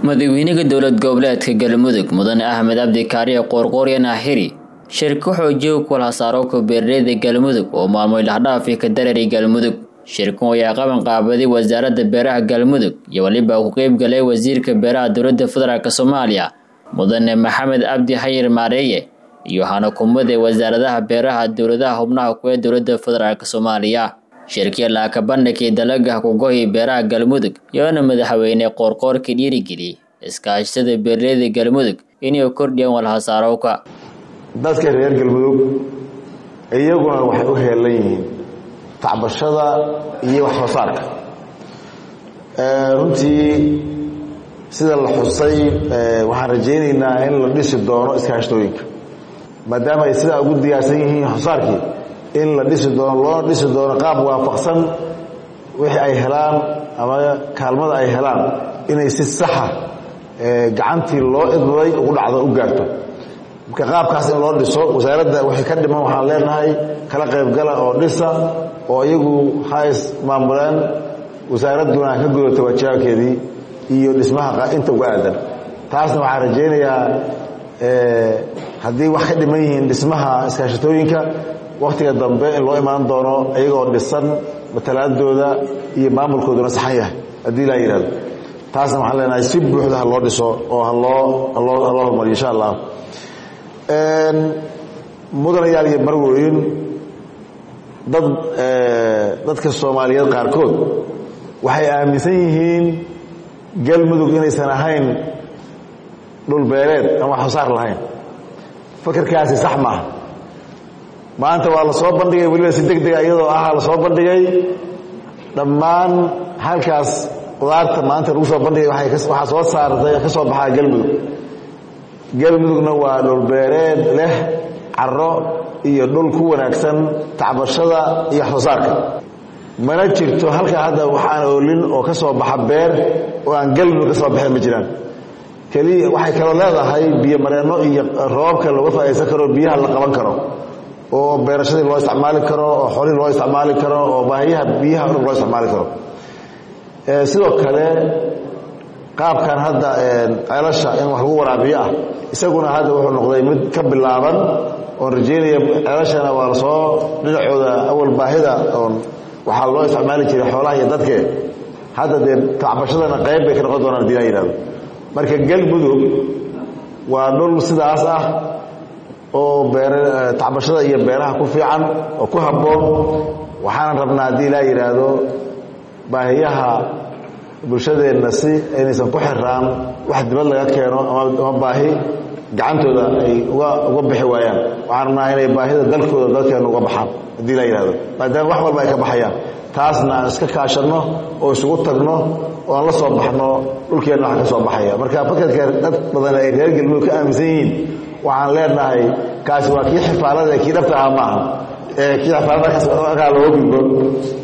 madaxweynaha dowlad goboleedka galmudug mudane axmed cabdi kaariye qoorqooryan axiri shirka xoojiya kulhasaarowka beeraleyda galmudug oo maalmoy lahdhaafi ka dareeray galmudug shirkan ayaa qaban qaabaday wasaaradda beeraha galmudug iyo weliba ku qeyb galay wasiirka beeraha dowladda federaalk soomaaliya mudane maxamed cabdi xayir maareeye iyo hanakumada wasaaradaha beeraha dowladaha xubnaha kuwee dowladda federaalk soomaaliya shirkii laaka bandhigii dalaga kugohi beeraha galmudug yoona madaxweyne qoorqoorka dhiirigeliyey iskaashatada beeraleyda galmudug inay kordhiyaan walhasaarowka dadka reer galmudug iyaguna waxay u heelan yihiin tacbashada iyo wax soo saarka runtii sida la xusay waxaan rajaynaynaa in la dhisi doono iskaashatooyinka maadaama ay sidaa ugu diyaarsan yihiin xosaarkii in la dhisi doono loona dhisi doono qaab waafaqsan wixii ay helaan ama kaalmada ay helaan inay si saxa gacantii loo idmaday ugu dhacdo u gaarto marka qaabkaas in loo dhiso wasaaradda wixii ka dhiman waxaan leenahay kala qaybgala oo dhisa oo iyagu ha is maamuleen wasaaradduna ka gudata wajaabkeedii iyo dhismaha inta uga aadan taasna waxaan rajaynayaa haddii wax ka dhiman yihiin dhismaha iskaashatooyinka waktiga dambe in loo imaan doono iyagoo dhisan matalaadooda iyo maamulkooduna saxan yahay haddii laa yihahdo taasna waxaan leenahay si buuxda ha loo dhiso oo haloo haloo haloo hormariyo insha allah mudanayaal iyo marweyn dad dadka soomaaliyeed qaarkood waxay aaminsan yihiin galmudug inaysan ahayn dhulbeereed ama wax soo saar lahayn fakarkaasi sax maaha maanta waa la soo bandhigay weliba si deg dega iyadoo ah la soo bandhigay dhammaan halkaas qudaarta maanta lagu soo bandhigay waxaa soo saartay ka soo baxaa galmudug galmudugna waa dhulbeereed leh caro iyo dhul ku wanaagsan tacbashada iyo wax soo saarka mana jirto halkaa hadda wax aan oolin oo ka soo baxa beer oo aan galmudug ka soo baxeen ma jiraan keliya waxay kaloo leedahay biyo mareenno iyo roobabka looga faa'idaysan karo biyaha la qaban karo oo beerashadii loo isticmaali karo oo xoolihii loo isticmaali karo oo baahiyaha biyaha dhan loo isticmaali karo sidoo kale qaabkan hadda ceelasha in wax lagu waraabiyo ah isaguna hadda wuxuu noqday mid ka bilaaban oon rajeynaya ceelashana waa lasoo dhinacooda awal baahida oon waxaa loo isticmaali jiray xoolaha iyo dadke hadda dee tacbashadana qayb bay ka noqon doonaan hadii laa yihahdo marka galmudug waa dhul sidaas ah oo beer tacbashada iyo beeraha ku fiican oo ku habboon waxaana rabnaa haddii laa yidhaahdo baahiyaha bulshadeenna si inaysan ku xiraan wax dibad laga keeno ama baahi gacantooda ay uga uga bixi waayaan waxaan rabnaa inay baahida dalkooda dalkeenna uga baxaan haddii laa yidhahdo maadaama wax walba ay ka baxayaan taasna aan iska kaashanno oo isugu tagno oo aan la soo baxno dhulkeenna waxa ka soo baxaya marka fakarka dad badan ay reer galmudug ka aaminsan yihiin waxaan leenahay kaasi waa kii xifaalada kii dhabta ahaa maaha ee kii xifaalada looga gudbo